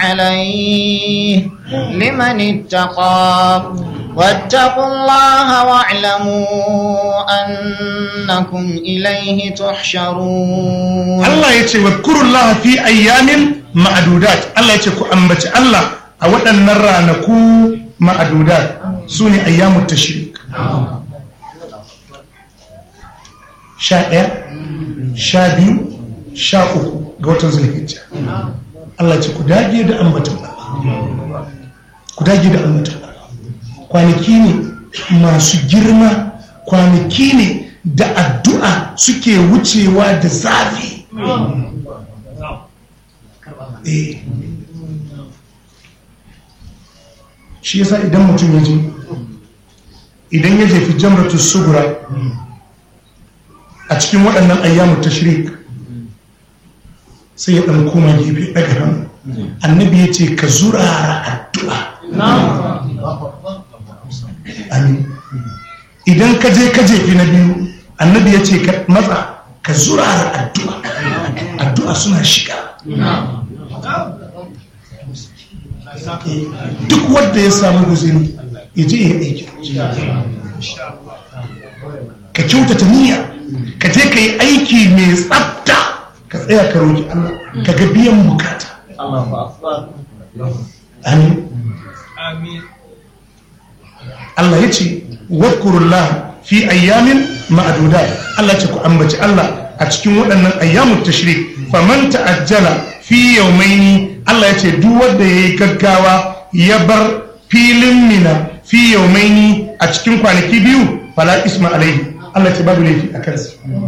عليه لمن اتقى واتقوا الله واعلموا أنكم إليه تحشرون Allah ya ce wadkurullaha fi ayyamin ma'adudat Allah ya ce ku ambaci Allah a waɗannan ranaku ma'adudat su ne ayyamut tashrik sha ɗaya sha biyu sha uku ga watan zulhijja Allah ya ce ku dage da ambatan Allah ku dage da ambatan Allah kwanaki ne masu girma kwanaki ne da addu'a suke wucewa da zafi Eh. shi yasa idan mutum ya je idan ya jefi jamratu sugura a cikin waɗannan ayyamu tashrik sai ya ɗan koma gefe ɗaga hannu annabi ya ce ka zurara addu'a amin idan ka je ka jefi na biyu annabi ya ce ka matsa ka zurara addu'a addu'a suna shiga duk wanda ya samu guziri ya je ya aiki ka kyautata niyya ka je ka yi aiki mai tsafta ka tsaya ka roƙi Allah ka ga biyan bukata amin Allah ya ce wadkurullah fi ayyamin ma'adudat Allah ce ku ambaci Allah a cikin waɗannan ayyamun tashrik faman ta'ajjala fi yawmaini Allah ya ce duk wanda yayi gaggawa ya bar filin mina fi yawmaini a cikin kwanaki biyu fala isma alaihi Allah ya ce babu laifi a kansa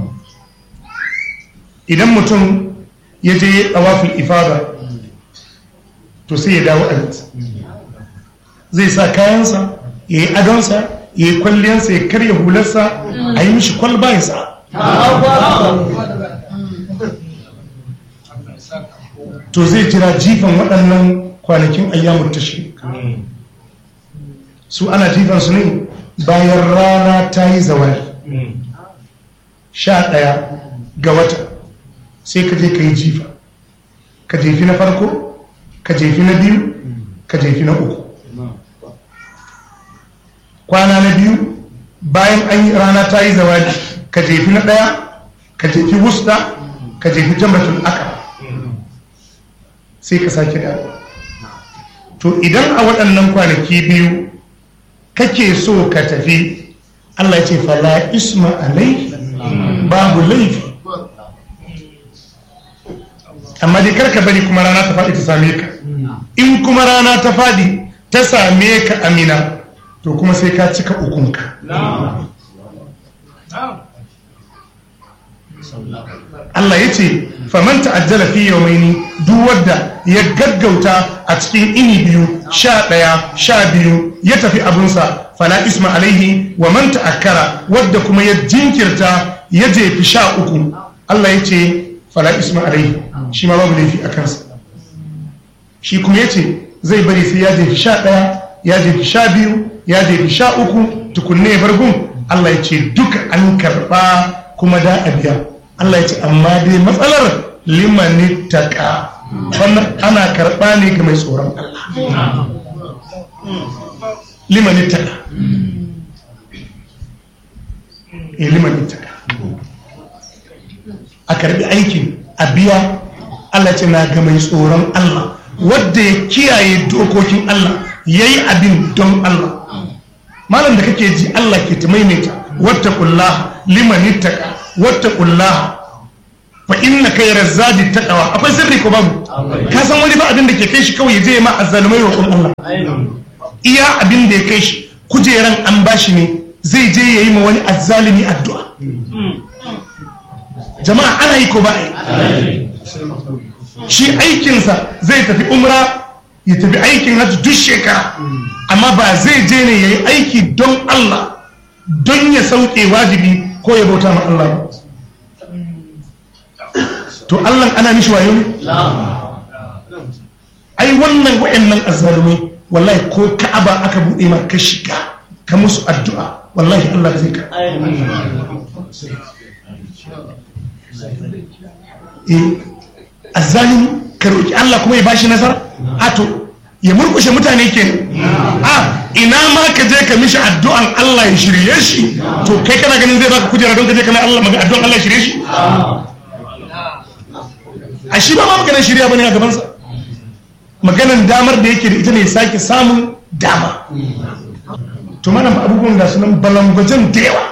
idan mutum ya je tawafin ifada to sai ya dawo a zai sa kayansa ya yi adonsa ya yi kwalliyarsa ya karya hularsa a yi mishi kwalba ya sa to zai jira jifan waɗannan kwanakin ayyamun tashi su ana jifan su ne bayan rana ta yi zawari sha ɗaya ga wata sai ka je ka yi jifa ka jefi na farko ka jefi na biyu ka jefi na uku kwana na biyu bayan an yi rana ta yi zawadi ka jefi na ɗaya ka jefi wusta ka jefi jambatul aka sai ka sake da to idan a waɗannan kwanaki biyu kake so ka tafi Allah ce fala isma alai babu laifi amma dai karka bari kuma rana ta faɗi ta same ka in kuma rana ta faɗi ta same ka amina to kuma sai ka cika ukunka Allah ya ce faman ta'ajjala fi yawmaini duk wadda ya gaggauta a cikin ini biyu sha ɗaya sha biyu ya tafi abunsa fala isma alaihi wa man ta'akkara wadda kuma ya jinkirta ya jefi sha uku Allah ya ce fala isma alaihi shi ma babu laifi a kansa shi kuma ya ce zai bari sai ya jefi sha ɗaya ya jefi sha biyu ya jefi sha uku tukunne ya bargun Allah ya ce duka an karɓa kuma da a biya Allah ya ce amma dai matsalar limani taƙa wannan ana karɓa ne ga mai tsoron Allah limani taƙa e limani taƙa a karɓi aikin a biya Allah ce na ga mai tsoron Allah wadda ya kiyaye dokokin Allah ya yi abin don Allah malam da kake ji Allah ke ta maimaita wata kullaha limani taƙa wata kullaha fa inna kai razzadi taqwa akwai sirri ko babu ka san wani ba abin da ke kai shi kawai je ma azzalumai roƙon Allah iya abin da ya kai shi kujeran an bashi ne zai je yayi ma wani azzalimi addu'a jama'a ana yi ko ba yi shi aikinsa zai tafi umra ya tafi aikin hajji duk shekara amma ba zai je ne yayi aiki don Allah don ya sauke wajibi ko ya bauta ma Allah ba to Allah ana mishi wayo ne ai wannan wayannan azzalumai wallahi ko ka'aba aka bude ma ka shiga ka musu addu'a wallahi Allah zai ka eh azzalimi ka roki Allah kuma ya bashi nasara a to ya murkushe mutane ke a ina ma ka je ka mishi addu'an Allah ya shirye shi to kai kana ganin zai baka kujera don ka je kana Allah maka addu'an Allah ya shirye shi a shi ba ma maganar shirya bane a gabansa maganar damar da yake da ita ne ya sake samun dama to mana abubuwan da sunan balangwajen da yawa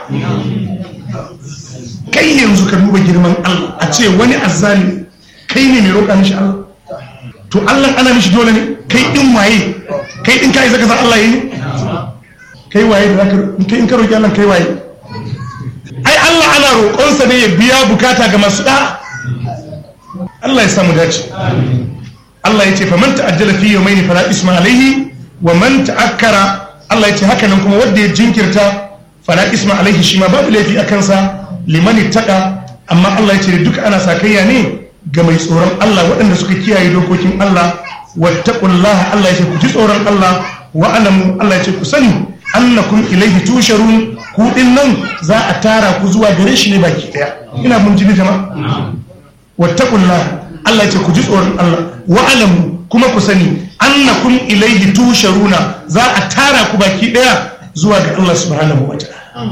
kai yanzu ka duba girman Allah a ce wani azzali kai ne mai roƙa mishi Allah to Allah ana mishi dole ne kai din waye kai din kai zaka san Allah yi kai waye da zaka kai in ka roƙi Allah kai waye ai Allah ana roƙonsa ne ya biya bukata ga masu da Allah ya samu dace Allah ya ce faman ta'ajjala fi yawmayni fala isma alayhi wa man ta'akkara Allah ya ce haka nan kuma wanda ya jinkirta fala isma alaihi shi ma babu laifi a kansa liman ittaqa amma Allah ya ce duka ana sakayya ne ga mai tsoron Allah waɗanda suka kiyaye dokokin Allah wattaqullaha Allah ya ce ku ji tsoron Allah wa alamu Allah ya ce ku sani annakum ilaihi tusharun ku din nan za a tara ku zuwa gare shi ne baki daya ina mun ji jama'a wattaqullaha Allah ya ce ku ji tsoron Allah wa alamu kuma ku sani annakum ilaihi tusharuna za a tara ku baki daya zuwa ga Allah subhanahu wa ta'ala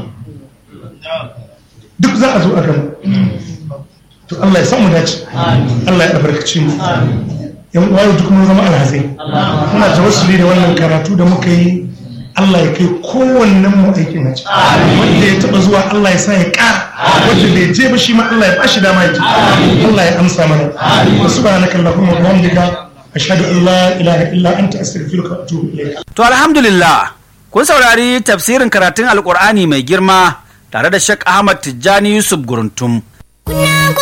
duk za a zo a gama to Allah ya samu dace Allah ya albarkaci mu yan uwa duk mun zama alhazai muna tawassuli da wannan karatu da muka yi Allah ya kai kowannen mu aikin haji wanda ya taba zuwa Allah ya sa ya ƙara wanda bai je ba shi ma Allah ya bashi dama ya ji Allah ya amsa mana subhanaka allahumma wa bihamdika ashhadu an la ilaha illa anta astaghfiruka wa atubu ilayk To alhamdulillah kun saurari tafsirin karatun alkur'ani mai girma tare da Sheikh Ahmad Tijjani Yusuf Guruntum. Kuna